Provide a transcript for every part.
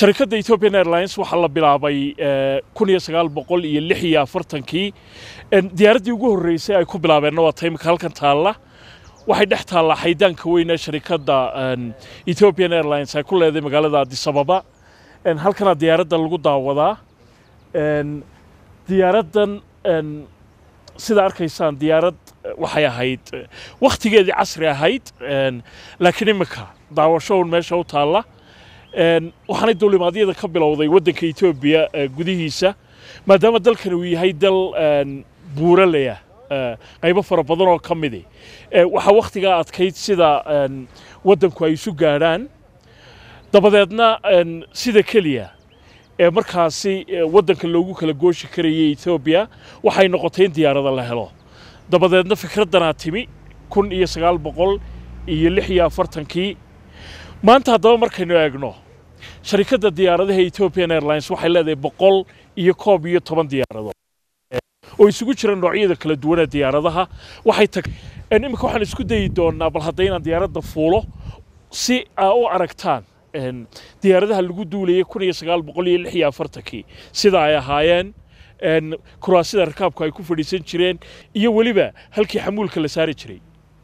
sharikadda ethiopian airlines waxaa la bilaabay kun iyo sagaal boqol iyo lix iyo afartankii diyaaraddii ugu horreysay ay ku bilaabeenna waa taymika halkan taalla waxay dhex taallaa xaydaanka weyn ee sharikadda ethiopian airlines ay ku leedahay magaalada adisababa halkana diyaaradda lagu daawadaa diyaaraddan sida arkaysaan diyaarad waxay ahayd wakhtigeedii casri ahayd laakiin imika daawasho un meesha u taalla waxaanay duulimaadyada ka bilowday waddanka etoobiya gudihiisa maadaama dalkan uu yahay dal buuraleya qaybo fara badan oo ka midi waxaa wakhtigaa adkayd sida waddanku ay isu gaadhaan dabadeedna sida keliya ee markaasi waddanka loogu kala gooshi karayay etoobiya waxay noqotay in diyaarada la helo dabadeedna fikraddanaa timi kun iyo sagaal boqol iyo lix iyo afartankii maanta haddaba markaynu eegno sharikadda diyaaradaha ethiopian airlines waxay leedahay boqol iyo koob iyo toban diyaaradood oo isugu jira noocyada kala duwanee diyaaradaha waxay tag iminka waxaan isku dayi doonaa bal hadda inaan diyaaradda fuulo si aa u aragtaan diyaaradaha lagu duulayay kun iyo sagaal boqol iyo lix iyo afartankii sida ay ahaayeen kuraasida rakaabku ay ku fadhiisan jireen iyo weliba halkii xamuulka la saari jiray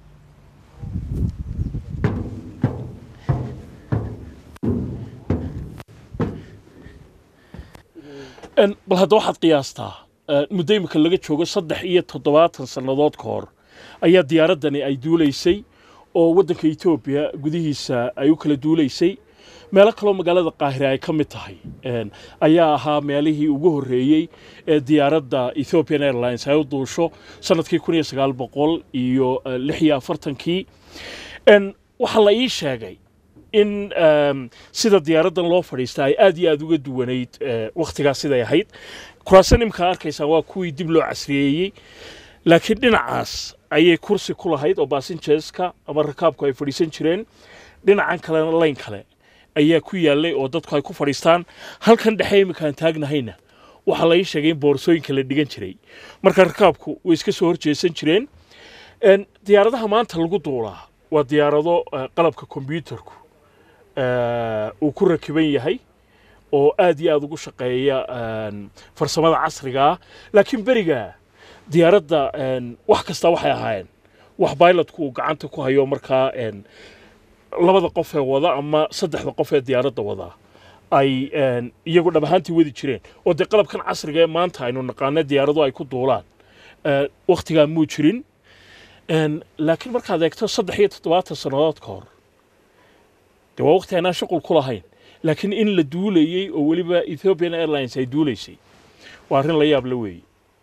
bal hadda waxaad qiyaastaa muddo imika laga joogo saddex iyo toddobaatan sannadood ka hor ayaa diyaaraddani ay duulaysay oo waddanka etoobiya gudihiisa ay u kala duulaysay meelo kaloo magaalada qaahira ay ka mid tahay ayaa ahaa meelihii ugu horreeyey ee diyaaradda ethiopian airlines ay u duusho sanadkii kun iyo sagaal boqol iyo lix iyo afartankii waxaa la ii sheegay in sida diyaaraddan loo fadhiista ay aad iyo aad uga duwanayd wakhtigaas siday ahayd kuraasan imkaa arkaysaan waa kuwii dib loo casriyeeyey laakiin dhinacaas ayay kursi ku lahayd oo basinjeska ama rakaabku ay fadhiisan jireen dhinacan kalena layn kale ayaa ku yaallay oo dadku ay ku fadhiistaan halkan dhexe iminkaan taagnahayna waxaa la ii sheegay in boorsooyinka la dhigan jiray marka rakaabku way iska soo horjeesan jireen diyaaradaha maanta lagu duulaa waa diyaarado qalabka kombyuutarku uu ku rakiban yahay oo aad iyo aad ugu shaqeeya farsamada casriga ah laakiin beriga diyaaradda wax kasta waxay ahaayeen wax bailotku uu gacanta ku hayo markaa labada qof ee wada ama saddexda qof ee diyaaradda wada ay iyagu dhab ahaantii wadi jireen oo dee qalabkan casriga ee maanta aynu naqaano diyaarado ay ku duulaan wakhtigaa muu jirin laakiin markaad eegto saddex iyo toddobaatan sannadood ka hor dee waa waqti aanaan shuqul ku lahayn laakiin in la duulayey oo weliba ethiopian airlines ay duulaysay waa arrin la yaab la weeye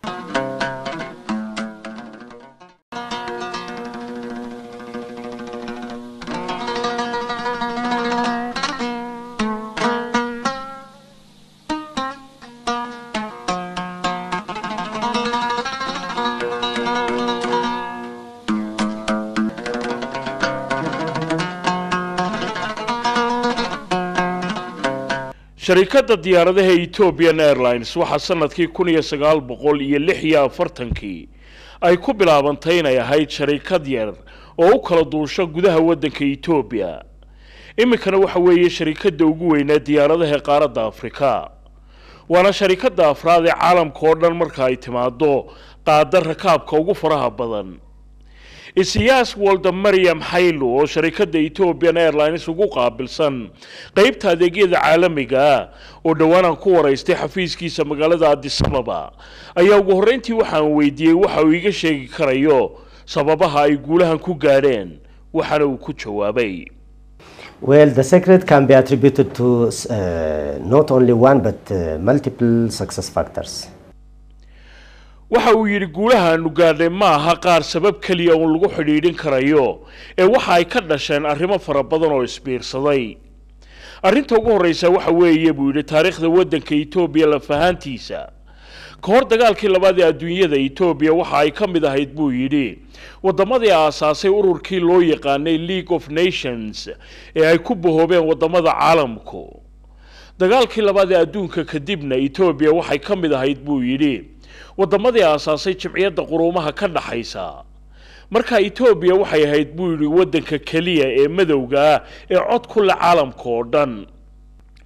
sharikadda diyaaradaha ethiopian airlines waxaa sanadkii kun iyo sagaal boqol iyo lix iyo afartankii ay ku bilaabantay inay ahayd sharikad yar oo u kala duusho gudaha waddanka etoobiya iminkana waxa weeye sharikadda ugu weynaa diyaaradaha qaaradda afrika waana sharikadda afraad ee caalamka oo dhan marka ay timaado qaada rakaabka ugu faraha badan isiyaas walda maryam xaylo oo sharikadda ethiopian airlines ugu qaabilsan qaybta adeegyada caalamiga ah oo dhowaanaan ku waraystay xafiiskiisa magaalada adisababa ayaa ugu horreyntii waxaan weydiiyey waxa uu iga sheegi karayo sababaha ay guulahan ku gaadheen waxaana uu ku jawaabay Well, the secret can be attributed to uh, not only one but uh, multiple success factors. waxa uu yidhi guulahaanu gaadhay ma aha qaar sabab keliya uun lagu xidhiidhin karayo ee waxa ay ka dhasheen arrimo fara badan oo isbiirsaday arrinta ugu horreysa waxa weeye buu yidhi taariikhda waddanka etoobiya lafahaantiisa ka hor dagaalkii labaad ee adduunyada etoobiya waxa ay ka mid ahayd buu yidhi waddamadii aasaasay ururkii loo yaqaanay league of nations ee ay ku bahoobeen waddamada caalamku dagaalkii labaad ee adduunka kadibna etoobiya waxay ka mid ahayd buu yidhi waddamadii aasaasay jimciyadda quruumaha ka dhaxaysa marka etoobiya waxay ahayd buu yidhi waddanka keliya ee madowga ah ee cod ku leh caalamka oo dhan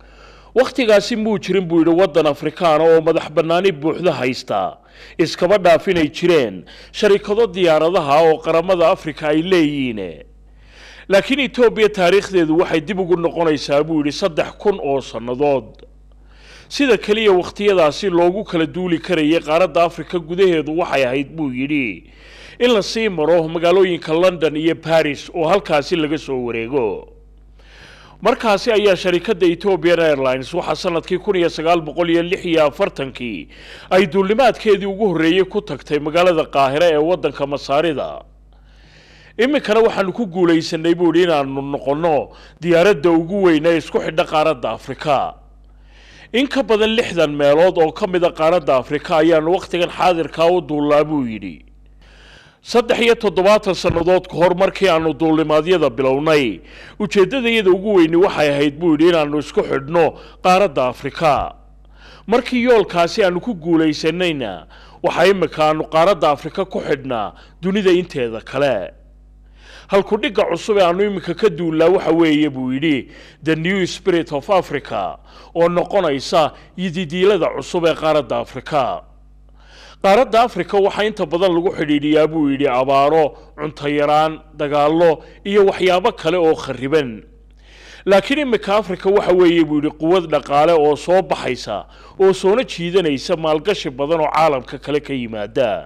wakhtigaasi muu jirin buu yidhi waddan afrikaana oo madax bannaani buuxda haysta iskaba dhaaf inay jireen sharikado diyaaradaha oo qaramada afrika ay leeyihiin laakiin etoobiya taariikhdeedu waxay dib ugu noqonaysaa buu yidhi saddex kun oo sannadood sida keliya wakhtiyadaasi loogu kala duuli karayay qaaradda afrika gudaheedu waxay ahayd buu yidhi in la sii maro magaalooyinka london iyo baris oo halkaasi laga soo wareego markaasi ayaa sharikadda ethiopian airlines waxaa sanadkii kun iyo sagaal boqol iyo lix iyo afartankii ay duulimaadkeedii ugu horreeyey ku tagtay magaalada qaahire ee waddanka masaarida iminkana waxaanu ku guulaysanay buu yidhi inaanu noqonno diyaaradda ugu weyn ee isku xidha qaaradda afrika in ka badan lixdan meelood oo ka mid a qaaradda afrika ayaanu wakhtigan xaadirkaa u duullaa buu yidhi saddex iyo toddobaatan sannadood ka hor markii aanu duulimaadyada bilownay ujeeddadayada ugu weyni waxay ahayd buu yidhi inaannu isku xidhno qaaradda afrika markii yoolkaasi aanu ku guulaysanayna waxaa imika aanu qaaradda afrika ku xidhnaa dunida inteeda kale halkudhigga cusub ee aanu iminka ka duullaa waxa weeye buu yidhi the new spirit of africa oo noqonaysa yididiilada cusub ee qaaradda afrika qaaradda afrika waxaa inta badan lagu xidhiidhiyaa buu yidhi abaaro cunto yaraan dagaallo iyo waxyaabo kale oo khariban laakiin iminka afrika waxa weeye buu yidhi quwad dhaqaale oo soo baxaysa oo soona jiidanaysa maalgashi badan oo caalamka kale ka yimaada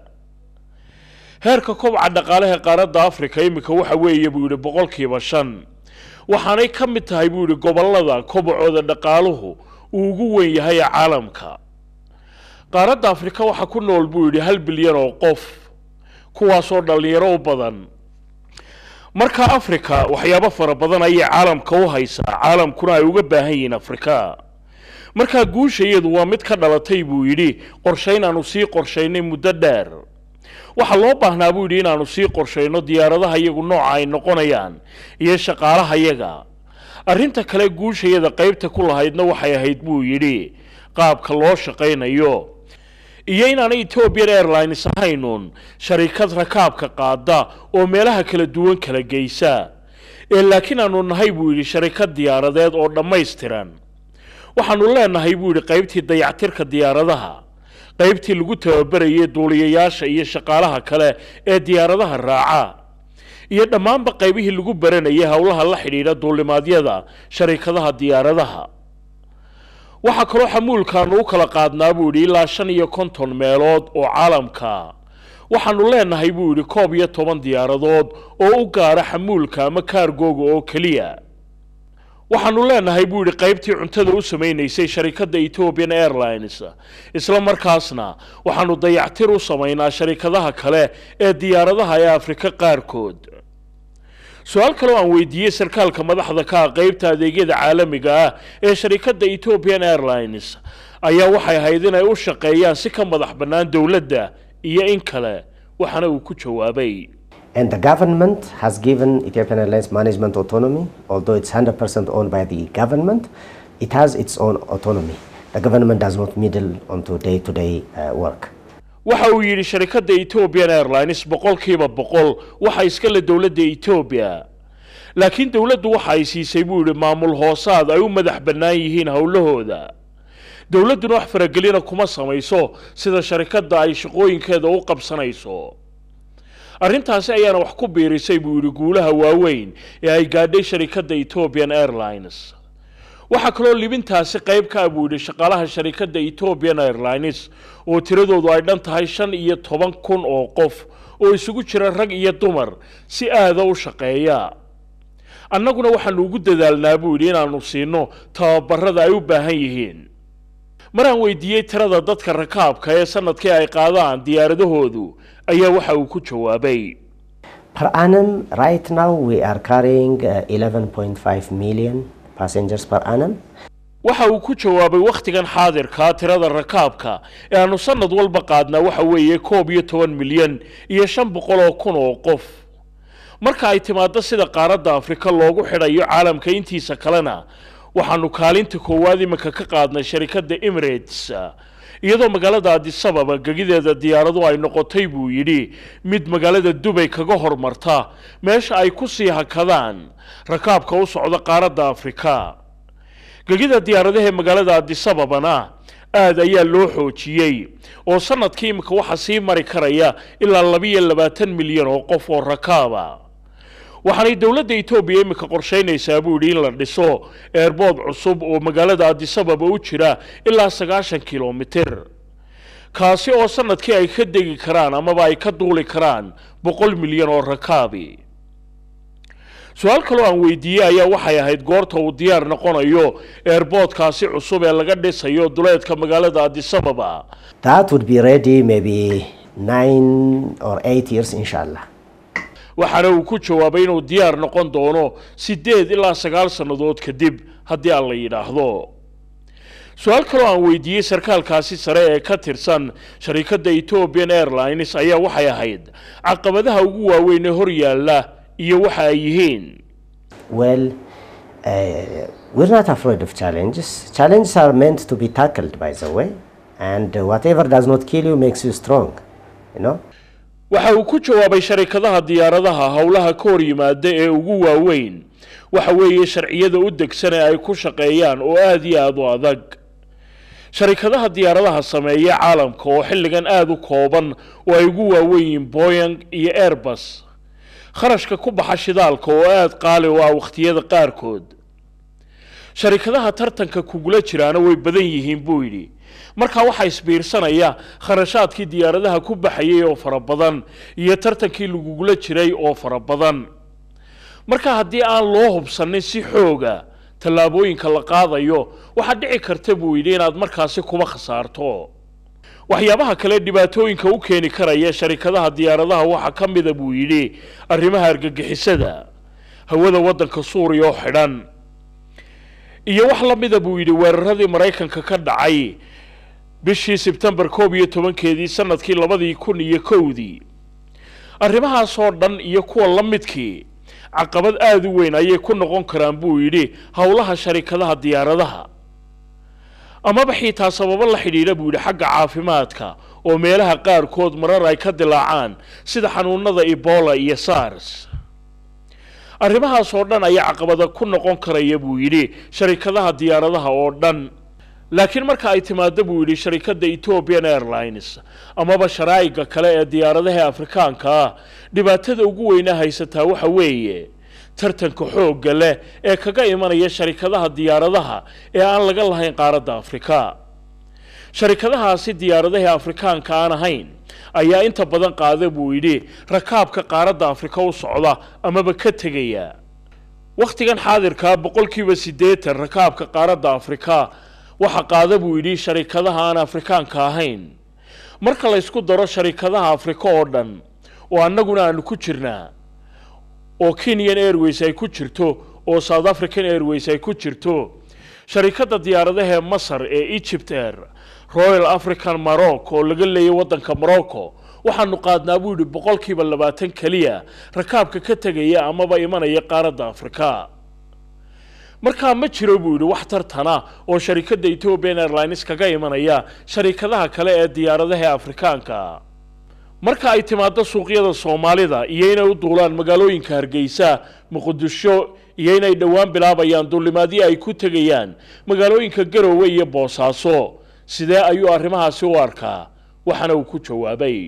heerka kobca dhaqaalaha qaaradda afrika iminka waxa weeye buu yidhi boqolkiiba shan waxaanay ka mid tahay buu yidhi gobollada kobacooda dhaqaaluhu uu ugu weyn yahay ee caalamka qaaradda afrika waxaa ku nool buu yidhi hal bilyan oo qof kuwaasoo dhallinyaro u badan marka afrika waxyaabo fara badan ayay caalamka u haysaa caalamkuna ay uga baahan yihiin afrika markaa guusha iyadu waa mid ka dhalatay buu yidhi qorshayn aanu sii qorshaynay muddo dheer waxaa loo baahnaa buu yidhi inaanu sii qorshayno diyaaradaha iyagu nooca ay noqonayaan iyo shaqaalaha yaga arrinta kale guushayada qaybta ku lahaydna waxay ahayd buu yidhi qaabka loo shaqaynayo iyo inaanay ethiopian airlines ahaynuun sharikad rakaabka qaada oo meelaha kala duwan kala geysa ee laakiin aanu nahay buu yidhi sharikad diyaaradeed oo dhammaystiran waxaanu leenahay buu yidhi qaybtii dayactirka diyaaradaha qaybtii lagu tababarayay duuliyayaasha iyo shaqaalaha kale ee diyaaradaha raaca iyo dhammaanba qaybihii lagu baranayay howlaha la xidhiidha duulimaadyada sharikadaha diyaaradaha waxaa kaloo xamuulkaanu u kala qaadnaa buu yidhi ilaa shan iyo konton meelood oo caalamka waxaanu leenahay buu yidhi koob iyo toban diyaaradood oo u gaara xamuulka ama kaargooga oo keliya waxaanu leenahay buu yidhi qaybtii cuntada u samaynaysay sharikadda ethiopian airlines isla markaasna waxaanu dayactir u samaynaa sharikadaha kale ee diyaaradaha ee afrika qaarkood su-aal kaloo aan weydiiyey sarkaalka madaxda ka ah qaybta adeegyada caalamiga ah ee sharikadda ethiopian airlines ayaa waxay ahayd inay u shaqeeyaan si ka madax bannaan dowladda iyo in kale waxaana uu ku jawaabay And the government has given Ethiopian Airlines management autonomy, although it's 100% owned by the government, it has its own autonomy. The government does not meddle onto day-to-day uh, work. waxa uu yidhi sharikadda ethiopian airlines boqolkiiba boqol waxa iskale dowladda etoobiya laakiin dowladdu waxa ay siisay buu yidhi maamul hoosaad ay u madax bannaan yihiin howlahooda dowladduna wax faragelina kuma samayso sida sharikadda ay shaqooyinkeeda u qabsanayso arrintaasi ayaana wax ku biirisay buu yidhi guulaha waaweyn ee ay gaadhay sharikadda ethiopian airlines waxaa kaloo libintaasi qayb ka ah buu yidhi shaqaalaha sharikadda ethiopian airlines oo tiradoodu ay dhan tahay shan iyo toban kun oo qof oo isugu jira rag iyo dumar si aada u shaqeeya annaguna waxaanu ugu dadaalnaa buu yidhi inaanu siino tababarada ay u baahan yihiin maraan weydiiyey tirada dadka rakaabka ee sanadkii ay qaadaan diyaaradahoodu ayaa waxa uu ku jawaabay Per annum, right now we are carrying uh, 11.5 million passengers per annum. waxa uu ku jawaabay wakhtigan xaadirkaa tirada rakaabka ee aanu sanad walba qaadnaa waxa weeye koob iyo toban milyan iyo shan boqol oo kun oo qof marka ay timaado sida qaaradda afrika loogu xidhayo caalamka intiisa kalena waxaanu kaalinta koowaad iminka ka qaadnay sharikadda emirates iyadoo magaalada adisababa gegideeda diyaaradu ay noqotay buu yidhi mid magaalada dubay kaga hormarta meesha ay ku sii hakadaan rakaabka u socda qaaradda afrika gegida diyaaradaha ee magaalada adisababana aad ayaa loo xoojiyey oo sanadkii iminka waxaa sii mari karaya ilaa labiyo labaatan milyan oo qof oo rakaaba waxaanay dowladda etoobiya iminka qorshaynaysaa buu yidhi in la dhiso eerbood cusub oo magaalada adisababa u jira ilaa sagaashan kilomitir kaasi oo sanadkii ay ka degi karaan amaba ay ka duuli karaan boqol milyan oo rakaabi su-aal kaloo aan weydiiyey ayaa waxay ahayd goorta uu diyaar noqonayo eerboodkaasi cusub ee laga dhisayo duleedka magaalada adisababa That would be ready maybe nine or eight years, inshallah. waxaana uu ku jawaabay inuu diyaar noqon doono siddeed ilaa sagaal sannadood kadib haddii aan la yidhaahdo su-aal kaloo aan weydiiyey sarkaalkaasi sare ee ka tirsan sharikadda ethiopian airlines ayaa waxay ahayd caqabadaha ugu waaweyn ee hor yaalla iyo waxa ay yihiin Well, uh, we're not afraid of challenges. Challenges are meant to be tackled, by the way, and uh, whatever does not kill you makes you strong. You know. waxa uu ku jawaabay sharikadaha diyaaradaha howlaha ka hor yimaada ee ugu waaweyn waxa weeye sharciyada u degsan ee ay ku shaqeeyaan oo aada iyo aada u adag sharikadaha diyaaradaha sameeya caalamka oo xilligan aada u kooban oo ay ugu waaweyn yihiin boyang iyo airbus kharashka ku baxa shidaalka oo aada qaali u ah wakhtiyada qaarkood sharikadaha tartanka kugula jiraana way badan yihiin buu yidhi markaa waxaa isbiirsanaya kharashaadkii diyaaradaha ku baxayay oo fara badan iyo tartankii lagugula jiray oo fara badan marka haddii aan loo hubsanin si xooga tallaabooyinka la qaadayo waxaa dhici karta buu yidhi inaad markaasi kuba khasaarto waxyaabaha kale dhibaatooyinka u keeni karaya sharikadaha diyaaradaha waxaa ka mida buu yidhi arrimaha argagixisada hawada waddanka suuriya oo xidhan iyo wax la mida buu yidhi weeraradii maraykanka ka dhacay bishii sebtembar koob iyo tobankeedii sanadkii labadii kun iyo kowdii arrimahaasoo dhan iyo kuwa la midkii caqabad aada u weyn ayay ku noqon karaan buu yidhi howlaha sharikadaha diyaaradaha amaba xitaa sababo la xidhiidha buu yidhi xagga caafimaadka oo meelaha qaarkood marar ay ka dilaacaan sida xanuunada ebola iyo sars arrimahaas oo dhan ayaa caqabada ku noqon karaya buu yidhi sharikadaha diyaaradaha oo dhan laakiin marka ay timaado buu yidhi sharikadda ethiopian airlines amaba sharaa'iga kale ee diyaaradaha afrikaanka ah dhibaatada ugu weyna haysataa waxa weeye tartanka xoogga leh ee kaga imanaya sharikadaha diyaaradaha ee aan laga lahayn qaaradda afrika sharikadahaasi diyaaradaha afrikaanka aan ahayn ayaa inta badan qaada buu yidhi rakaabka qaaradda afrika u socda amaba ka tegaya wakhtigan xaadirkaa boqolkiiba siddeetan rakaabka qaaradda afrika waxa qaada buu yidhi sharikadaha aan afrikaanka ahayn marka la ysku daro sharikadaha afrika oo dhan oo annaguna aanu ku jirnaa oo kenyan airways ay ku jirto oo south african airways ay ku jirto sharikadda diyaaradaha ee masar ee egypt air royal african morocco oo laga leeyay waddanka morocco waxaanu qaadnaa buu yidhi boqolkiiba labaatan keliya rakaabka ka tegaya amaba imanaya qaaradda afrika markaa ma jiro buu yidhi wax tartana oo sharikadda ethiopian airlines kaga imanaya sharikadaha kale ee diyaaradaha afrikaanka marka ay timaado suuqyada soomaalida iyo inay u duulaan magaalooyinka hargeysa muqdisho iyo inay dhowaan bilaabayaan duulimaadyo ay ku tegayaan magaalooyinka garowe iyo boosaaso sidee ayuu arrimahaasi u arkaa waxaana uu ku jawaabay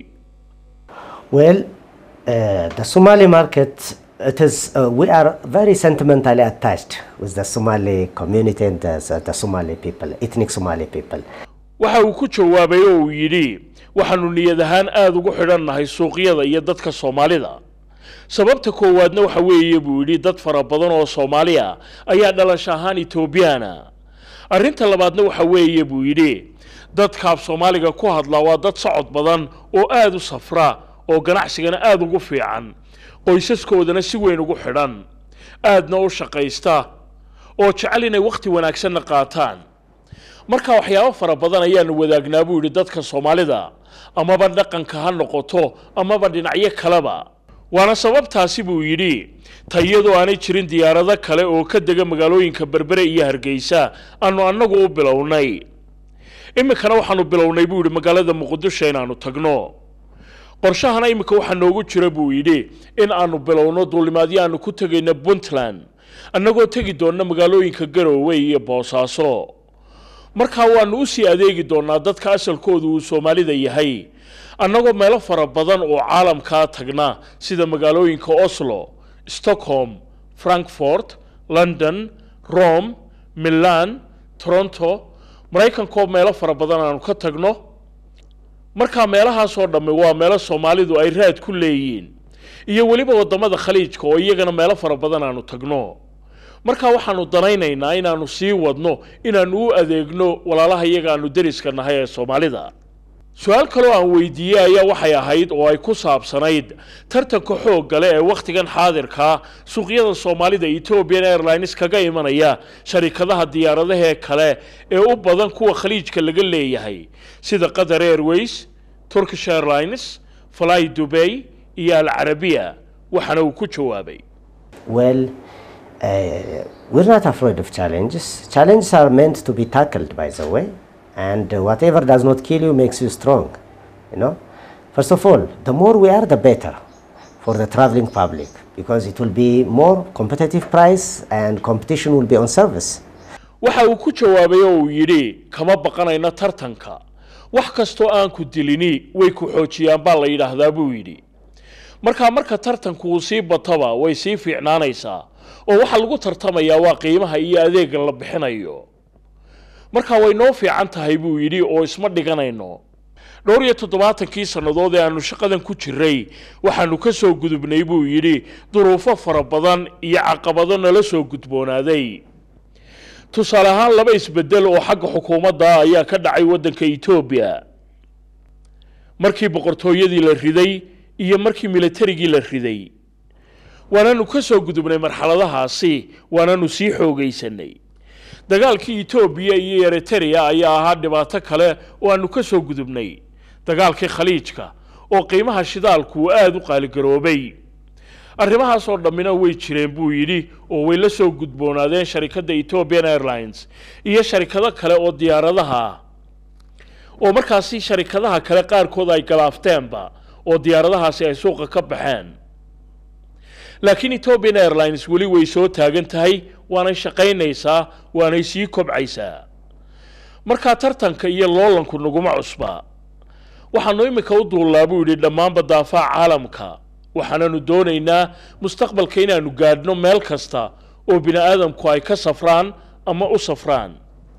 Well, uh, the Somali market, it is, uh, we are very sentimentally attached with the Somali community and the, the Somali people, ethnic Somali people. waxa uu ku jawaabay oo uu yidhi waxaanu niyad ahaan aada ugu xidhannahay suuqyada iyo dadka soomaalida sababta koowaadna waxa weeye buu yidhi dad fara badan oo soomaali ah ayaa dhalasho ahaan etoobiyaana arrinta labaadna waxa weeye buu yidhi dadkaaf soomaaliga ku hadla waa dad socod badan oo aada u safra oo ganacsigana aada ugu fiican qoysaskoodana si weyn ugu xidhan aadna u shaqaysta oo jecel inay wakhti wanaagsanna qaataan marka waxyaabo fara badan ayaanu wadaagnaa buu yidhi dadka soomaalida amaba dhaqanka ha noqoto amaba dhinacyo kaleba waana sababtaasi buu yidhi tayadoo aanay jirin diyaarado kale oo ka dega magaalooyinka berbere iyo hargeysa aanu annagu u bilownay iminkana waxaanu bilownay buu yidhi magaalada muqdisho inaanu tagno qorshahana iminka waxaa noogu jira buu yidhi in aanu bilowno duulimaadyo aanu ku tegayno puntland annagoo tegi doonna magaalooyinka garoowe iyo boosaaso markaa waannu u sii adeegi doonnaa dadka asalkoodu uu soomaalida yahay annagoo meelo fara badan oo caalamkaa tagna sida magaalooyinka oslo stockholm frankfort london rome milan toronto maraykankaoo meelo fara badan aanu ka tagno markaa meelahaasoo dhammi waa meelo soomaalidu ay raad ku leeyihiin iyo weliba waddamada khaliijka oo iyagana meelo fara badan aanu tagno markaa waxaanu danaynaynaa inaannu sii wadno inaannu u adeegno walaalaha iyaga aanu deriska nahay ee soomaalida su-aal kaloo aan weydiiyey ayaa waxay ahayd oo ay ku saabsanayd tartanka xoogga leh ee wakhtigan xaadirkaa suuqyada soomaalida ethiopian airlines kaga imanaya sharikadaha diyaaradahe kale ee u badan kuwa khaliijka laga leeyahay sida qatar airways turkish airlines fly dubay iyo alcarabiya waxaana uu ku jawaabay Well, uh, we're not afraid of challenges. Challenges are meant to be tackled, by the way, and uh, whatever does not kill you makes you strong. You know, first of all, the more we are, the better for the traveling public because it will be more competitive price and competition will be on service. waxa uu ku jawaabay oo uu yidhi kama baqanayno tartanka wax kastoo aan ku dilini way ku xoojiyaan baa la yidhaahdaa buu yidhi markaa marka tartanku uu sii bataba way sii fiicnaanaysaa oo waxaa lagu tartamayaa waa qiimaha iyo adeega la bixinayo markaa way noo fiican tahay buu yidhi oo isma dhiganayno dhowr iyo toddobaatankii sannadood ee aanu shaqadan ku jiray waxaanu ka soo gudubnay buu yidhi duruufo fara badan iyo caqabado nala soo gudboonaaday tusaale ahaan laba isbedel oo xagga xukuumadda ayaa ka dhacay waddanka etoobiya markii boqortooyadii la riday iyo markii militarigii la riday waananu ka soo gudubnay marxaladahaasi waananu sii xoogaysanay dagaalkii etoobiya iyo eritrea ayaa ahaa dhibaato kale oo aanu ka soo gudubnay dagaalkii khaliijka oo qiimaha shidaalku uu aada u qaaligaroobay arrimahaasoo dhammina way jireen buu yidhi oo way la soo gudboonaadeen sharikadda ethiopian airlines iyo sharikado kale oo diyaaradaha ah oo markaasi sharikadaha kale qaarkood ay galaafteenba oo diyaaradahaasi ay suuqa ka baxeen laakiin ethiopian airlines weli way soo taagan tahay waanay shaqaynaysaa waanay sii kobcaysaa markaa tartanka iyo loolanku naguma cusba waxaanu iminka u duullaa buu yidhi dhammaanba daafaha caalamka waxaananu doonaynaa mustaqbalka inaanu gaadhno meel kasta oo bini aadamku ay ka safraan ama u safraan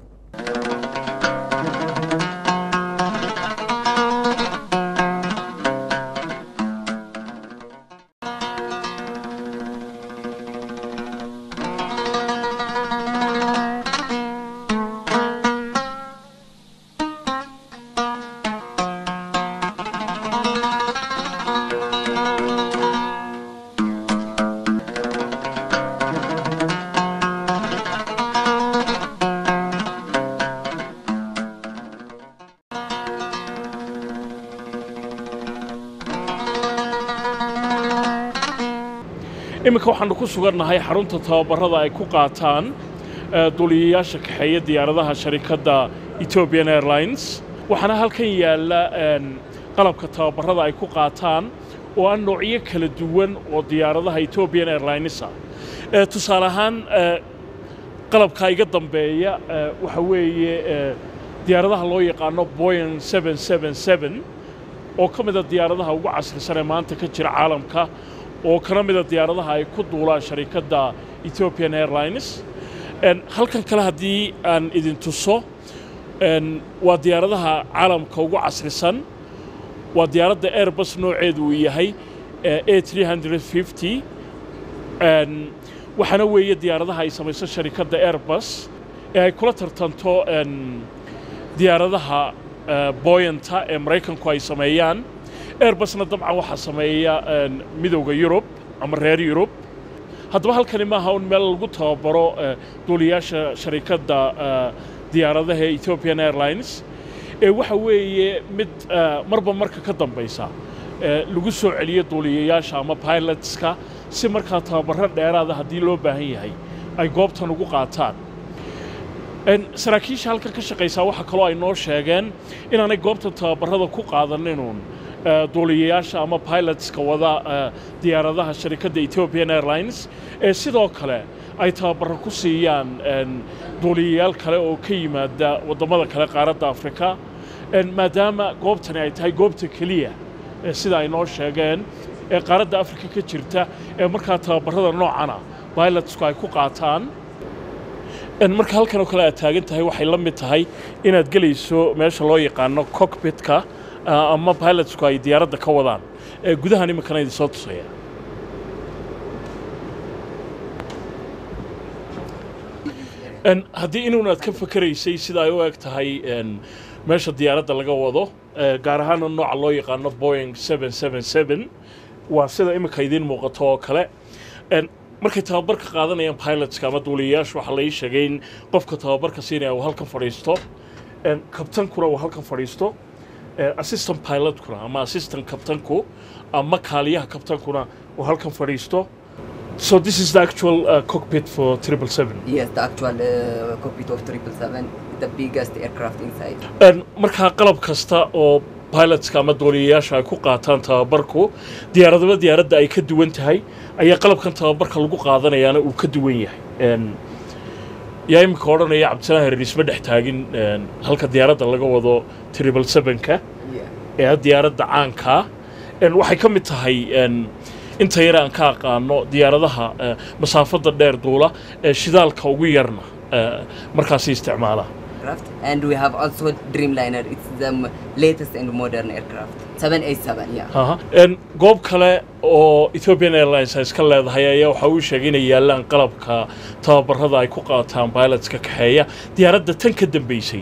iminka waxaanu ku sugannahay xarunta tababarada ay ku qaataan duuliyayaasha kaxeeya diyaaradaha sharikadda ethiopian airlines waxaana halkan yaalla qalabka tababarada ay ku qaataan oo ah noocyo kala duwan oo diyaaradaha ethiopian airlinesa tusaale ahaan qalabka iga dambeeya waxa weeye diyaaradaha loo yaqaano boyan oo ka mida diyaaradaha ugu casrisan ee maanta ka jira caalamka oo kana mida diyaaradaha ay ku duulaan sharikadda ethiopian airlines halkan kale haddii aan idin tuso waa diyaaradaha caalamka ugu casrisan waa diyaaradda airbus nooceedu uu yahay a waxaana weeye diyaaradaha ay samayso sharikadda airbus ee ay kula tartanto diyaaradaha boyanta ee maraykanku ay sameeyaan airbusna dabcan waxaa sameeya midowda yurub ama reer yurub haddaba halkani maaha un meel lagu tababaro duuliyaasha sharikadda diyaaradaha ee ethiopian airlines ee waxa weeye mid marba marka ka dambaysa lagu soo celiyo duuliyayaasha ama pilotska si markaa tababaro dheeraada haddii loo baahan yahay ay goobtan ugu qaataan saraakiisha halkan ka shaqaysaa waxaa kaloo ay noo sheegeen inaanay goobtan tababarada ku qaadaninun duuliyayaasha ama pilotska wada diyaaradaha sharikadda ethiopian airlines ee sidoo kale ay tababaro ku siiyaan duuliyayaal kale oo ka yimaada waddamada kale qaaradda afrika maadaama goobtani ay tahay goobta keliya sida ay noo sheegeen ee qaaradda afrika ka jirta ee markaa tababarada noocana bilotsku ay ku qaataan marka halkan oo kale aad taagan tahay waxay la mid tahay inaad gelayso meesha loo yaqaano cockpitka ama pilotsku ay diyaaradda ka wadaan gudahan iminkana idin soo tusaya haddii inuunaad ka fakeraysay sida ay u eg tahay meesha diyaaradda laga wado gaar ahaana nooca loo yaqaano boing waa sida iminka idiin muuqato oo kale markay tababarka qaadanayaan pilotska ama duuliyayaashu waxaa lai sheegay in qofka tababarka siinaya uu halkan fadhiisto kabtankuna uu halkan fadhiisto assistant pilotkuna ama assistant kabtanku ama kaaliyaha kabtankuna uu halkan fadhiisto So this is the actual uh, cockpit for 777. Yes, the actual uh, cockpit of 777, the biggest aircraft inside. markaa qalab kasta oo pilotska ama duuliyayaasha ay ku qaataan tababarku diyaaradaba diyaaradda ay ka duwan tahay ayaa qalabkan tababarka lagu qaadanayaana uu ka duwan yahay yaa iminka odhanaya cabdisalaan hariisma dhex taagin halka diyaaradda laga wado triple sevenka ee diyaaradda caankaa waxay ka mid tahay inta yare aan ka aqaano diyaaradaha masaafadda dheer duula ee shidaalka ugu yarna markaasi isticmaala And we have also Dreamliner. It's the latest and modern aircraft. 787, yeah. goob kale oo ethiopian airlines ay iska leedahay ayaa waxaa uu sheegay inay yaallaan qalabka tababarada ay ku qaataan pilotska kaxeeya diyaaradda tan ka dambeysay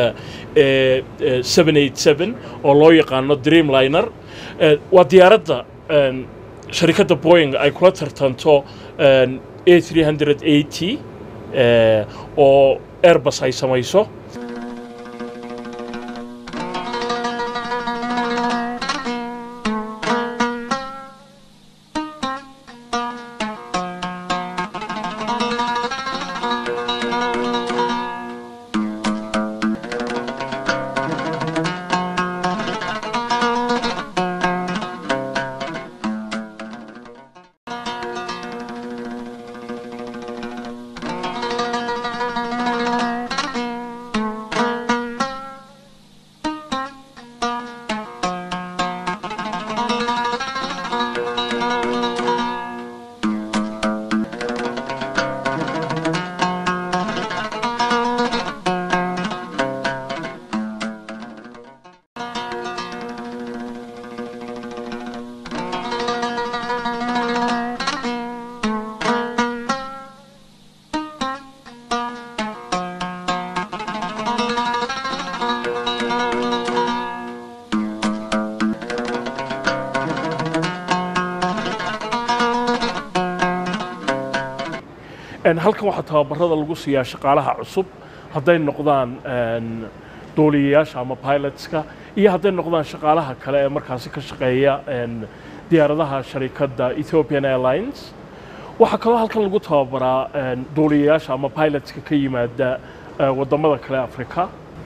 oo loo yaqaano dreamliner waa diyaaradda sharikadda boying ay kula tartanto a three hundred eighty oo airbus ay samayso halkan waxaa tababarada lagu siiyaa shaqaalaha cusub hadday noqdaan duuliyayaasha ama pilotska iyo hadday noqdaan shaqaalaha kale ee markaasi ka shaqeeya diyaaradaha sharikadda ethiopian airlines waxaa kaloo halkan lagu tababaraa duuliyayaasha ama pilotska ka yimaada waddamada kale afrika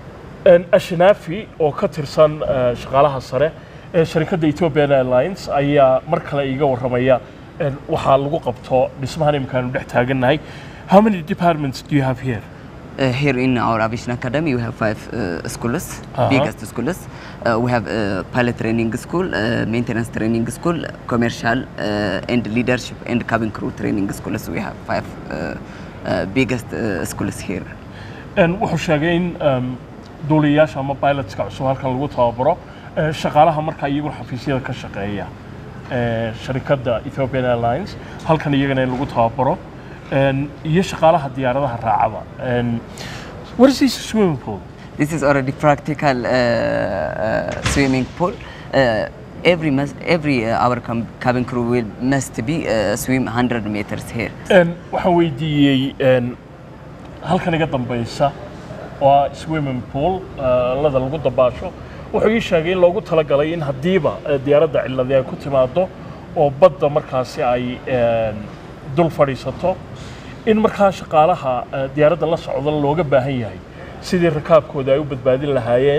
ashnaafi oo ka tirsan shaqaalaha sare ee sharikadda ethiopian airlines ayaa mar kale iiga warramaya waxaa lagu qabto dhismahan imikaanu dhex taagannahay how many departments do you have here Uh, here in our aviation academy, we have five uh, schools, Uh-huh. biggest schools. Uh, we have uh, pilot training school, uh, maintenance training school, commercial uh, and leadership and cabin crew training schools. We have five uh, uh, biggest uh, schools here. wuxuu sheegay in um, duuliyayaasha ama pilotska cusub halkan lagu tababaro eh, shaqaalaha markaa iyaguna xafiisyada ka shaqeeya eh, sharikadda ethiopian airlines halkan iyagana in lagu tababaro en, iyo shaqaalaha diyaaradaha raacaba En, what is this swimming pool This is already practical uh, uh, swimming pool. Uh, every must, every uh, our cam- cabin crew will must be uh, swim 100 meters here. En, waxaan weydiiyey en, halkan iga dambaysa waa swimming pool eh, lada lagu dabaasho wuxuu ii sheegay in loogu talagalay in haddiiba eh, diyaaradda ciladi ay ku timaado oo badda markaasi ay en, dul fadhiisato in markaa shaqaalaha eh, diyaaradda la socda looga baahan yahay sidii rakaabkooda ay u badbaadin lahaayeen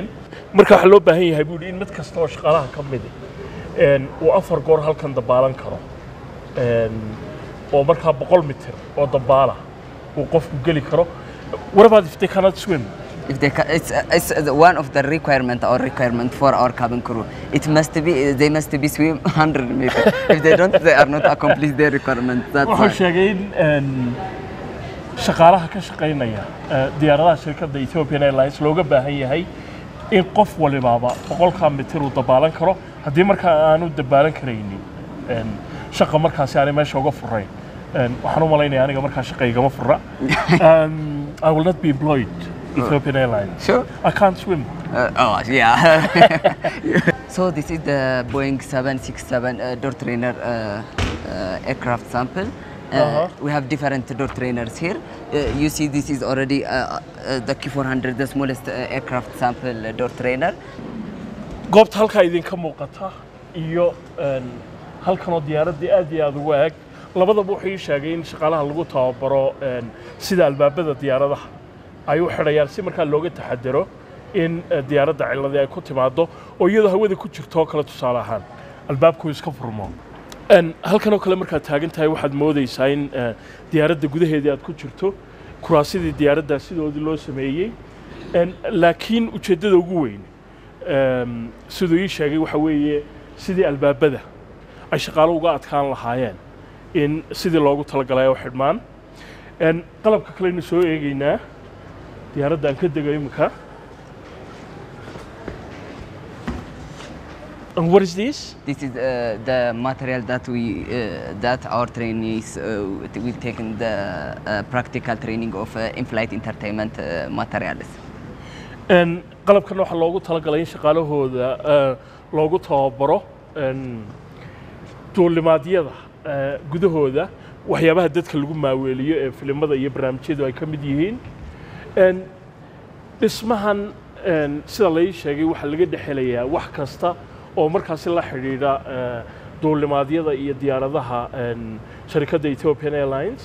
marka waxaa loo baahan yahay buu yidhi in mid kasta oo shaqaalaha ka midi een, uu afar goor halkan dabaalan karo een, oo markaa boqol mitir oo dabaala uu qofku geli karo what about if they cannot swim If they ca- it's, uh, it's uh, one of the requirement or requirement for our cabin crew. It must be they must be swim 100 meter. if they don't, they are not accomplish their requirement. That's wuxuu why. sheegay in een, shaqaalaha ka shaqaynaya eh, diyaaradaha shirkadda Ethiopian Airlines looga baahan yahay in qof walibaaba boqolkaa mitir uu dabaalan karo haddii markaa aanu dabaalan karaynin een, shaqa markaasi aanay meesha uga furayn Een, waxaan u malaynayaa aniga markaa shaqa igama fura Um, I will not be employed Ethiopian Airlines Sure. I can't swim Uh, oh yeah. so this is the Boeing 767 uh, door trainer uh, uh, aircraft sample. Uh, Uh-huh. We have different door trainers here. Uh, you see, this is already uh, uh, the Q400, the smallest uh, aircraft sample uh, door trainer. goobta halkaa idinka muuqata iyo een, halkanoo diyaaraddii aad iyo aad ugu eg labadaba wuxuu ii sheegay in shaqaalaha lagu tababaro een, sida albaabada diyaaradaha ay u xidhayaan si markaa looga taxadaro in eh, diyaaradda ciladii ay ku timaado oo iyadoo hawada ku jirto oo kale tusaale ahaan albaabku iska furmo Een, halkan oo kale markaad taagan tahay waxaad moodaysaa in eh, diyaaradda gudaheedii aad ku jirto kuraasidii diyaaraddaa sidoodii loo sameeyey Een, laakiin ujeeddada ugu weyn em, siduu ii sheegay waxa weeye sidii albaabada ay shaqaalo uga adkaan lahaayeen in sidii loogu talagalay ay u xidhmaan Een, qalabka kaleynu soo eegaynaa diyaaradda aan ka dego imika And what is this? This is uh, the material that we uh, that our trainees uh, we taken the uh, practical training of uh, in-flight entertainment uh, materials. Een, qalabkan waxaa loogu talagalay in shaqaalahooda eh, loogu tababaro een, duulimaadyada eh, gudahooda waxyaabaha dadka lagu maaweeliyo ee filimada iyo barnaamijyadu ay ka mid yihiin Een, dhismahan een, sida lai sheegay waxaa laga dhexelayaa wax kasta oo markaasi la xidhiidha eh, duulimaadyada iyo diyaaradaha een, sharikadda Ethiopian Airlines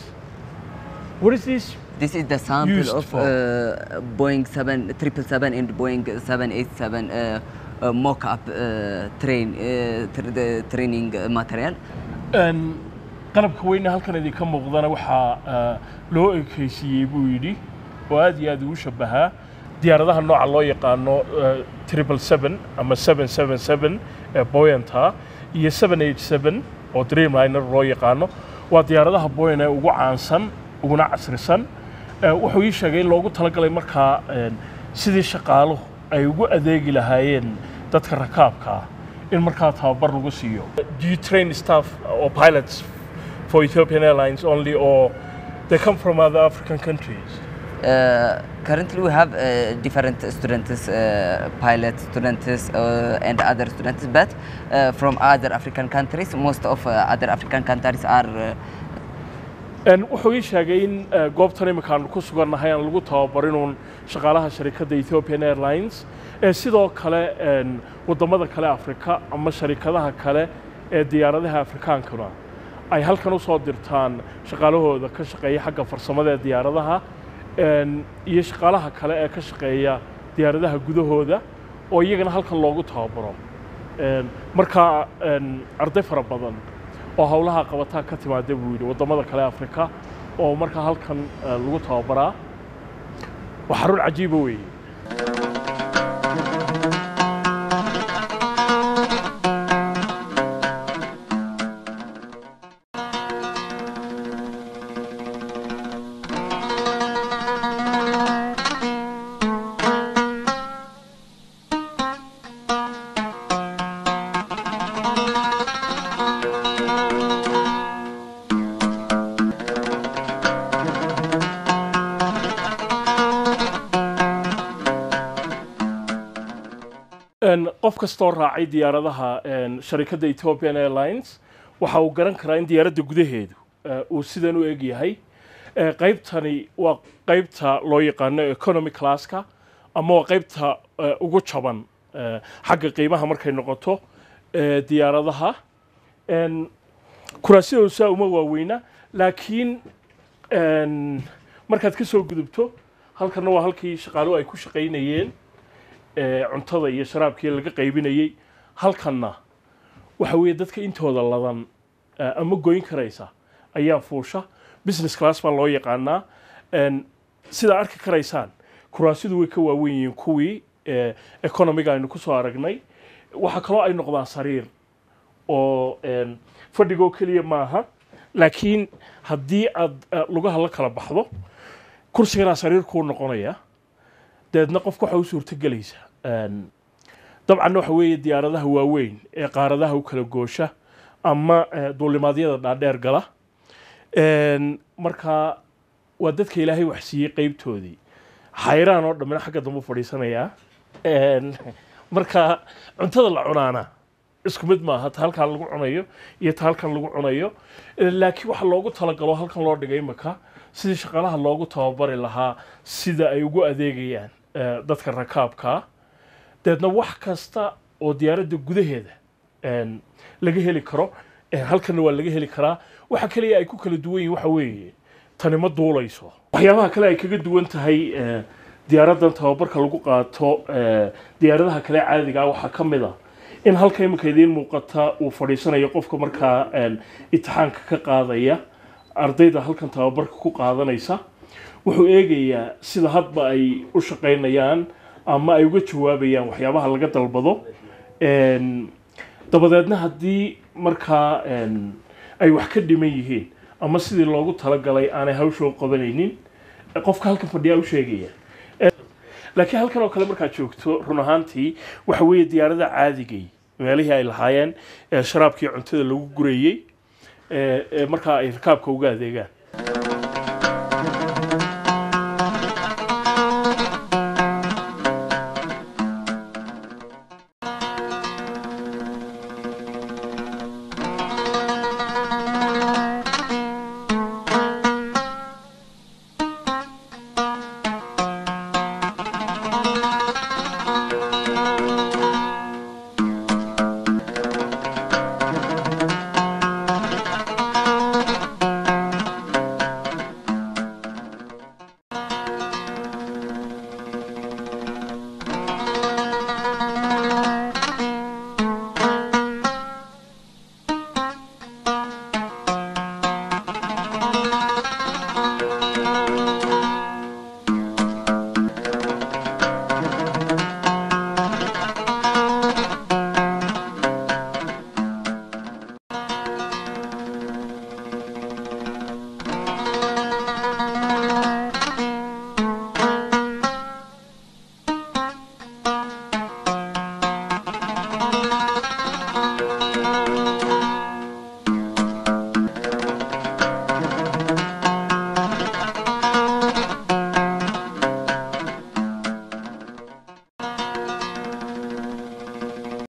What is this? This is the sample Used of for? uh, Boeing 7 777 and Boeing 787 uh, uh, mock-up uh, train uh, tr the training uh, material. Een, qalabka weyne halkan idinka muuqdana waxaa eh, loo ekaysiiyey buu yidhi oo aad iyo aad ugu shabahaa diyaaradaha nooca loo yaqaano eh, triple seven ama seven seven seven ee boyanta iyo seven eight seven oo dreamliner loo yaqaano waa diyaaradaha boyan ee ugu caansan uguna casrisan Eh, wuxuu ii sheegay in loogu talagalay markaa een, sidii shaqaaluhu ay ugu adeegi lahaayeen dadka rakaabka ah in markaa tababar lagu siiyo do you train staff or pilots for Ethiopian Airlines only or they come from other African countries Uh, currently, we have uh, different students, uh, pilot students, uh, and other students, but uh, from other African countries. Most of uh, other African countries are uh, Een, wuxuu ii sheegay in eh, goobtan imika aanu ku sugannahay aan lagu tababarinuun shaqaalaha sharikadda Ethiopian Airlines ee sidoo kale een, waddamada kale Afrika ama sharikadaha kale ee diyaaradaha Afrikaankuna ay halkan u soo dirtaan shaqaalahooda ka shaqeeya xagga farsamada ee diyaaradaha een, iyo shaqaalaha kale ee ka shaqeeya diyaaradaha gudahooda oo iyagana halkan loogu tababaro Een, marka een, arday fara badan oo howlaha qabataa ka timaada buu yidhi waddamada kale afrika oo markaa halkan eh, lagu tababaraa waa xarun cajiiba weeye Een, qof kastoo raacay diyaaradaha een, sharikadda Ethiopian Airlines waxa uu garan karaa in diyaaradda gudaheedu eh, uu sidan u eg yahay Eh, qaybtani waa qaybta loo yaqaano economy classka ama waa qaybta eh, ugu jaban eh, xagga qiimaha markay noqoto eh, diyaaradaha Een, kuraasidoodu saa uma waaweyna laakiin een, markaad ka soo gudubto halkanna waa halkii shaqaaluhu ay ku shaqaynayeen ee cuntada iyo sharaabkii laga qaybinayey halkanna waxa weeye dadka intooda ladan eh, ama goyn karaysa ayaa fuusha business class baa loo yaqaanaa En, sidaa arki karaysaan kuraasidu way ka waawen yihiin kuwii eh, economiga aynu kusoo aragnay waxaa kaloo ay noqdaan sariir oo en, fadhigoo keliya maaha laakiin haddii aad eh, lugaha la kala baxdo kursiganaa sariir kuu noqonaya dabeedna qofka waxa u suurtogelaysa En, dabcan waxa weeye diyaaradaha waaweyn ee qaaradaha u kala goosha ama eh, duulimaadyada dhaadheer gala En, marka waa dadka ilaahay wax siiyey qeybtoodii xayraan oo dhammina xagga dambe u fadhiisanayaa En, marka cuntada la cunaana isku mid maaha ta halkan lagu cunayo iyo ta halkan lagu cunayo Eh, laakiin waxa loogu talagalo halkan loo dhigay imika sidii shaqaalaha loogu tababari lahaa sida ay ugu adeegayaan eh, dadka rakaabka dabeedna wax kasta oo diyaaradda gudaheeda en, laga heli karo eh, halkanna waa laga heli karaa waxa kaliya ay ku kala duwan yihin waxa weeye tani ma duulayso waxyaabaha kale ay kaga duwan tahay eh, diyaaraddan tababarka lagu qaato eh, diyaaradaha kale caadiga ah waxaa ka mid a in halka imika idiin muuqata uu fadhiisanayo qofka markaa en, imtixaanka ka qaadaya ardayda halkan tababarka ku qaadanaysa wuxuu eegayaa sida hadba ay u shaqaynayaan ama ay uga jawaabayaan waxyaabaha laga dalbado En, dabadeedna haddii markaa en, ay wax ka dhiman yihiin ama sidii loogu talagalay aanay hawsha u qabanaynin qofka halkan fadhiyaa u sheegaya laakiin halkan oo kale markaad joogto run ahaantii waxa weeye diyaarada caadigay meelihii ay lahaayeen ee sharaabkii cuntada lagu gurayey ee ee markaa ay rakaabka uga adeegaan